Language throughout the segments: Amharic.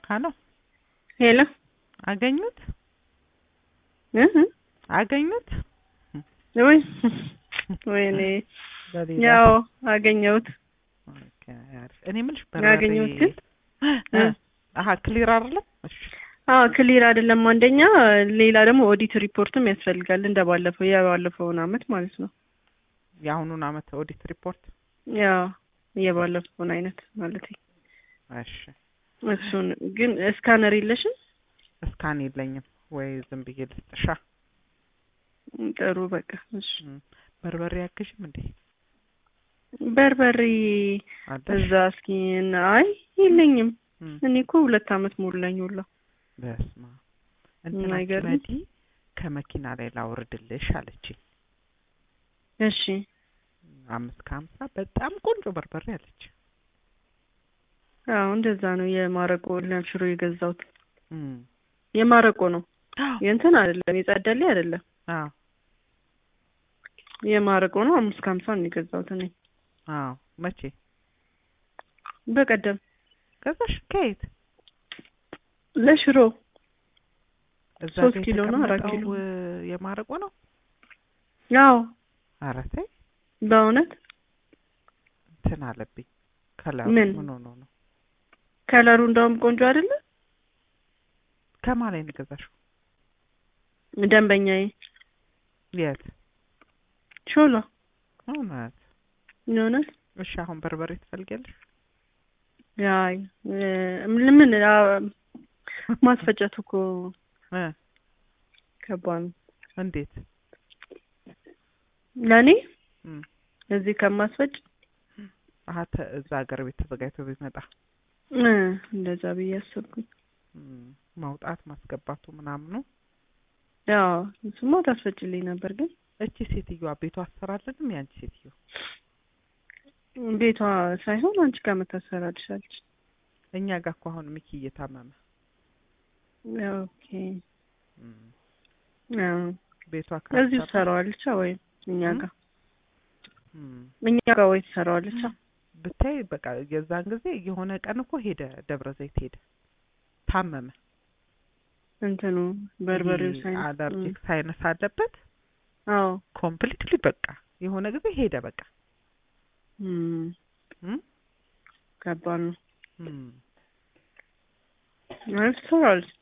ሀሎ ሄሎ አገኙት እህ አገኙት ወይ ወይኔ በሌላ ያው አገኘሁት ኦኬ፣ አሪፍ። እኔ የምልሽ አገኘሁት ግን እ አሀ ክሊር አይደለም። እሺ አዎ ክሊር አይደለም። አንደኛ ሌላ ደግሞ ኦዲት ሪፖርትም ያስፈልጋል እንደ ባለፈው የባለፈውን አመት ማለት ነው። የአሁኑን አመት ኦዲት ሪፖርት ያው የባለፈውን አይነት ማለት እሺ እሱን ግን ስካነር የለሽም? እስካን የለኝም ወይ ዝም ብዬ ልስጥሻ? ጥሩ በቃ እሺ። እም፣ በርበሬ ያግዥም እንዴ በርበሬ አለሽ? እዛ እስኪ እና አይ የለኝም። እም፣ እኔ እኮ ሁለት አመት ሞላኝ ሁላ። በስመ አብ እንትና አይገርምም? መዲ ከመኪና ላይ ላውርድልሽ አለችኝ። እሺ አምስት ከሀምሳ በጣም ቆንጆ በርበሬ አለች። አዎ እንደዛ ነው። የማረቆ ለሽሮ የገዛሁት እም፣ የማረቆ ነው። አዎ የእንትን አይደለም የጸደሌ አይደለም አዎ የማረቆ ነው። አምስት ከሀምሳ ነው የገዛሁት እኔ አዎ መቼ በቀደም ገዛሽ? ከየት? ለሽሮ እዛ ሶስት ጋር ኪሎ ነው፣ አራት የተቀመጠው ኪሎ? እ፣ የማረቆ ነው። ያው ኧረ ተይ በእውነት እንትን አለብኝ ከለሩ ምን? ምን ሆኖ ነው? ከለሩ እንደውም ቆንጆ አይደለ? ከማን ላይ ነው የገዛሽው? ደንበኛዬ የት? ሾላ እውነት? የእውነት እሺ አሁን በርበሬ ትፈልጊያለሽ? ያይ እ፣ ምን አ፣ ማስፈጨቱ እኮ እ ከባድ ነው እንዴት? ለእኔ እም፣ እዚህ ከማስፈጭ አሀ ተ- እዛ ሀገር ቤት ተዘጋጅቶ ቢመጣ እ፣ እንደዛ ብዬ አሰብኩኝ። እም፣ ማውጣት ማስገባቱ ምናምኑ ያው እሱማ ታስፈጭልኝ ነበር ግን እቺ ሴትዮዋ ቤቷ አሰራለንም ያንቺ ሴትዮ ቤቷ ሳይሆን አንቺ ጋር መታሰራልሻለች። እኛ ጋር እኮ አሁን ሚኪ እየታመመ ኦኬ እም፣ አዎ ቤቷ እዚሁ ካልሰራ ትሰራዋለች ወይ እኛ እም? ጋር እም፣ እኛ ጋር ወይ ትሰራዋለች ብታይ በቃ የዛን ጊዜ የሆነ ቀን እኮ ሄደ ደብረ ዘይት ሄደ ታመመ እንትኑ በርበሬው ይሄ ሳይንስ አለርጂክ ሳይነስ አለበት አዎ ኮምፕሊትሊ በቃ የሆነ ጊዜ ሄደ በቃ እም፣ እም፣ ከባድ ነው እም፣ ማለት ትሰራዋለች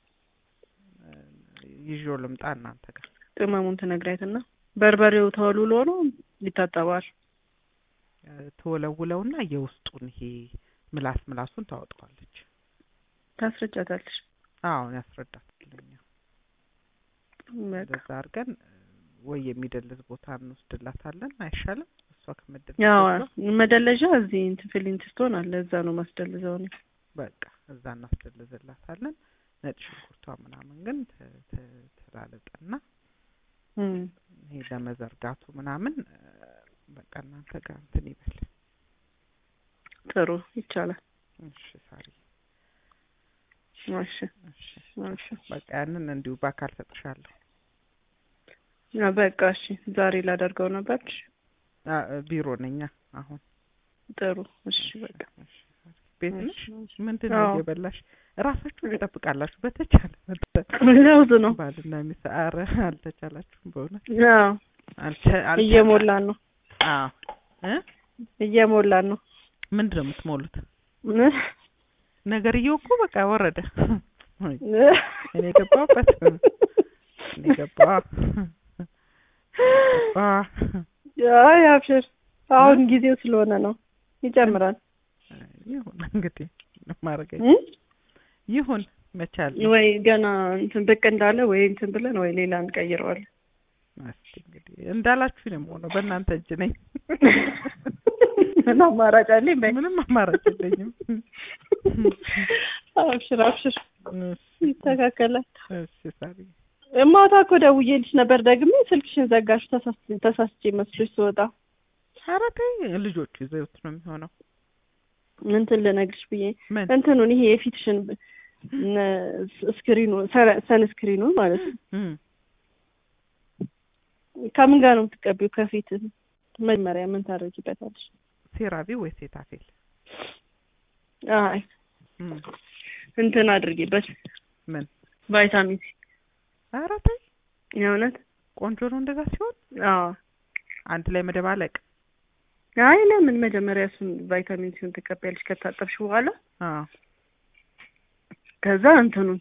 ይዤው ልምጣ እናንተ ጋር ቅመሙን ትነግራይትና በርበሬው ተወልውሎ ነው ይታጠባል ትወለውለውና የውስጡን ይሄ ምላስ ምላሱን ታወጣዋለች። ታስረጫታለች አሁን ያስረዳትልኛ በቃ እንደዛ አድርገን ወይ የሚደልዝ ቦታ እንወስድላታለን አይሻልም? እሷ ከመደልዝ ያው በኋላ መደለዣ እዚህ እንትን ፊሊንት ስቶን አለ እዛ ነው ማስደልዘው እኔ በቃ እዛ እናስደልዝላታለን። ነጭ ሽንኩርቷ ምናምን ግን ት- ት- ትላለጠና እም፣ ይሄ ለመዘርጋቱ ምናምን እ፣ በቃ እናንተ ጋር እንትን ይበል። ጥሩ ይቻላል እሺ ሳሪ፣ እሺ እሺ እሺ በቃ ያንን እንዲሁ በአካል ሰጥሻለሁ። ያ በቃ እሺ ዛሬ ላደርገው ነበር እሺ፣ አ፣ ቢሮ ነኛ አሁን። ጥሩ እሺ በቃ እሺ ሳሪ፣ ቤት ነሽ? እሺ፣ ምንድን ነው አዎ። እየበላሽ? እራሳችሁን ትጠብቃላችሁ በተቻለ መጠን። ለውዝ ነው ባልና ሚስት ኧረ አልተቻላችሁም በእውነት ያው አልቻ አልቻ- እየሞላን ነው አዎ እ እየሞላን ነው ምንድን ነው የምትሞሉት? ነገርየው እኮ በቃ ወረደ። እኔ ገባሁበት እኔ ገባ ገባ አይ አብሽር አሁን ጊዜው ስለሆነ ነው ይጨምራል ይሁን እንግዲህ ማድረግ እ? ይሁን መቻል ወይ ገና እንትን ብቅ እንዳለ ወይ እንትን ብለን ወይ ሌላ እንቀይረዋለን እስኪ እንግዲህ እንዳላችሁ ነው የምሆነው። በእናንተ እጅ ነኝ። ምን አማራጭ አለኝ በይ ምንም አማራጭ የለኝም። አብሽር አብሽር እሺ፣ ይስተካከላል እሺ ሳሪ ማታ እኮ ደውዬልሽ ነበር ደግሜ ስልክሽን ዘጋሽ ተሳስ- ተሳስቼ መስሎሽ ስወጣ ኧረ ተይ ልጆቹ ይዘውት ነው የሚሆነው። እንትን ልነግርሽ ብዬ ምን እንትኑን ይሄ የፊትሽን ስክሪኑ ሰንስክሪኑ ማለት ነው እም፣ ከምን ጋር ነው የምትቀቢው? ከፊት መጀመሪያ ምን ታደርጊበታለሽ? ሴራቪ ወይ ሴታፌል? አይ እም፣ እንትን አድርጌበት ምን ቫይታሚን ሲ ኧረ ተይ የእውነት ቆንጆ ነው እንደዛ ሲሆን አዎ አንድ ላይ መደባለቅ አይ ለምን መጀመሪያ እሱን ቫይታሚን ሲውን ትቀበያለሽ ከታጠብሽ በኋላ አዎ ከዛ እንትኑን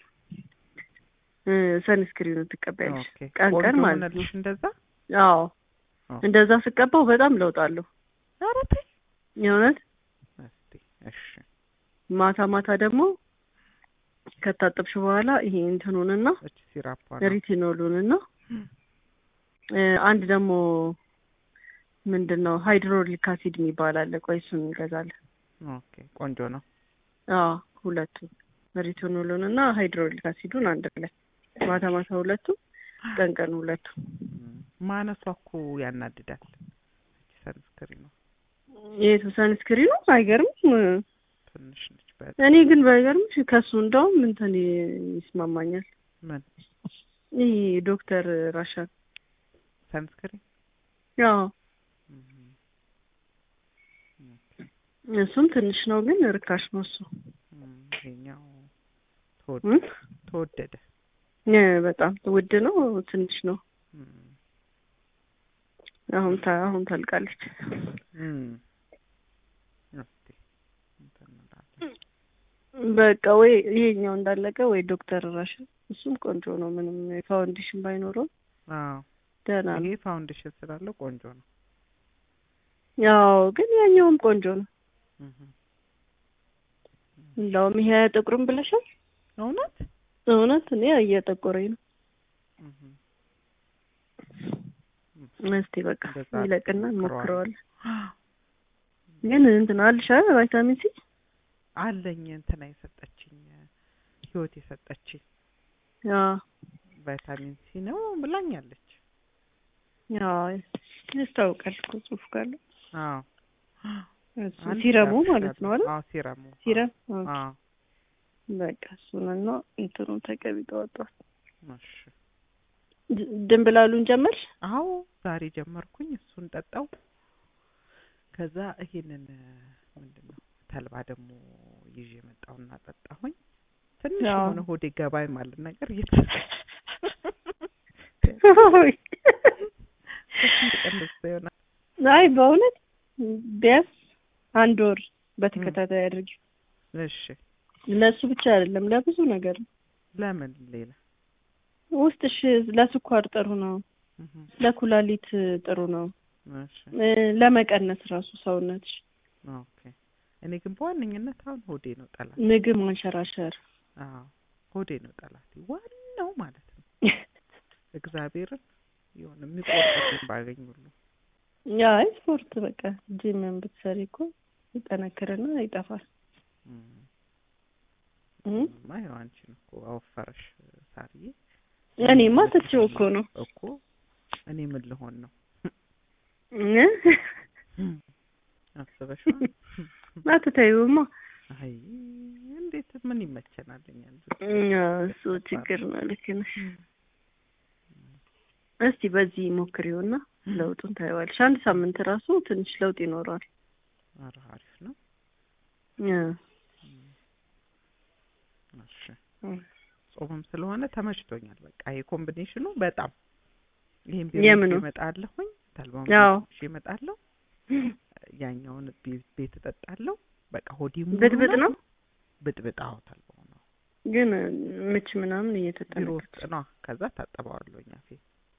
ሰንስክሪኑን ትቀበያለሽ ኦኬ ቀን ቆንጆ ቀን ማለት ነው ሆነልሽ እንደዛ አዎ ኦ። እንደዛ ስቀባው በጣም ለውጥ አለው ኧረ ተይ የእውነት እስቲ እሺ ማታ ማታ ደግሞ ከታጠብሽ በኋላ ይሄ እንትኑንና እቺ ሲራፓ ሪቲኖሉንና እ አንድ ደግሞ ምንድን ነው ሃይድሮሊክ አሲድ የሚባል አለ። ቆይ እሱን እንገዛለን። ኦኬ ቆንጆ ነው አዎ ሁለቱ ሪቲኖሉን እና ሃይድሮሊክ አሲዱን አንድ ላይ ማታ ማታ ሁለቱ ቀን ቀን ሁለቱ እም፣ ማነሷ እኮ ያናድዳል እቺ ሰንስክሪን ነው የቱ ሰንስክሪኑ አይገርምም። ትንሽ ነች በ እኔ ግን ባይገርምሽ ከሱ እንደውም እንትን ይስማማኛል። ምን ይህ ዶክተር ራሻን ሰንስክሪን ያው እም፣ ኦኬ እሱም ትንሽ ነው ግን ርካሽ ነው እሱ እም፣ ይሄኛው ተወደ እም? ተወደደ እ በጣም ውድ ነው ትንሽ ነው። እም፣ አሁን ታ አሁን ታልቃለች። እም፣ እስቲ እንትን እንላለን በቃ ወይ ይሄኛው እንዳለቀ ወይ ዶክተር ራሽን እሱም ቆንጆ ነው። ምንም ፋውንዴሽን ባይኖረው አዎ ደህና ነው። ይሄ ፋውንዴሽን ስላለው ቆንጆ ነው ያው ግን ያኛውም ቆንጆ ነው። እም፣ እንደውም ይሄ ጥቁርም ብለሻል። እውነት እውነት እኔ እየጠቆረኝ ነው። እም፣ እስቲ በቃ እንደዛ ይለቅና ሞክረዋል። እንሞክረዋለን። ግን እንትን አልሻ ቫይታሚን ሲ አለኝ እንትና የሰጠችኝ ህይወት የሰጠችኝ ያ ቫይታሚን ሲ ነው ብላኛለች። ያ ያስታውቃል እኮ ጽሑፍ ካለው አዎ እሱ አንድ ሲረሙ ያልኩሽ ማለት ነው አይደል? አዎ ሲረሙ ሲረም አ፣ አዎ በቃ እሱንና እንትኑን ተቀቢ ጠዋት እሺ ድ- ድንብላሉን ጀመርሽ? አዎ ዛሬ ጀመርኩኝ እሱን ጠጣው ከዛ ይሄንን ምንድን ነው ተልባ ደግሞ ይዤ መጣሁና ጠጣሁኝ ትንሽ አዎ። የሆነ ሆዴ ገባይ ማለት ነገር እየተ ቀንስ ይሆናል አይ በእውነት ቢያንስ አንድ ወር በተከታታይ አድርጊ። እሺ ለሱ ብቻ አይደለም ለብዙ ነገር ነው። ለምን ሌላ ውስጥሽ ለስኳር ጥሩ ነው፣ እህ ለኩላሊት ጥሩ ነው፣ እሺ እ፣ ለመቀነስ ራሱ ሰውነትሽ ኦኬ እኔ ግን በዋነኝነት አሁን ሆዴ ነው ጠላት ምግብ ማንሸራሸር አዎ ሆዴ ነው ጠላት ዋናው ማለት ነው እግዚአብሔርን የሆነ የሚቆርጥልኝ ባገኝ ሁሉ ያ ስፖርት በቃ ጂምን ብትሰሪ እኮ ይጠነክርና ይጠፋል። እም። እም? እማ ያው አንቺን እኮ አወፈረሽ ሳርዬ እኔማ ትቼው እኮ ነው እኮ እኔ ምን ልሆን ነው እ? አስበሽዋል አትተይውማ። አይ እንዴት ምን ይመቸናል እኛ ልጆች ያ እሱ ችግር ነው። ልክ ነሽ። እስቲ በዚህ ሞክሪውና ለውጡን ታየዋለሽ። አንድ ሳምንት ራሱ ትንሽ ለውጥ ይኖረዋል። ኧረ አሪፍ ነው ያ እሺ ጾምም ስለሆነ ተመችቶኛል በቃ ይሄ ኮምቢኔሽኑ በጣም ይሄን ቢሮ የምኑ? እመጣለሁኝ ተልባውን አዎ። ይዤ እመጣለሁ ያኛውን ቤ- ቤት እጠጣለሁ በቃ ሆዴ ሙሉ ብጥብጥ ነው ብጥብጥ አዎ ተልባው ነው ግን ምች ምናምን ቢሮ እየተጠነቀቅ ውስጥ ነው ከዛ ታጠበዋለሁኝ አፌ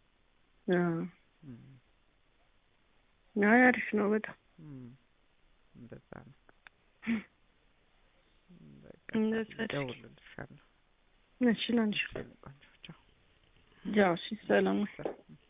እም፣ አይ አሪፍ ነው በጣም እም፣ እንደዛ ነው እም፣ በቃ እንደዛ አድርጊ። እደውልልሻለሁ እሺ ላንቺ እሺ፣ የኔ ቆንጆ ቻው ጃው እሺ ሰላም ሰላም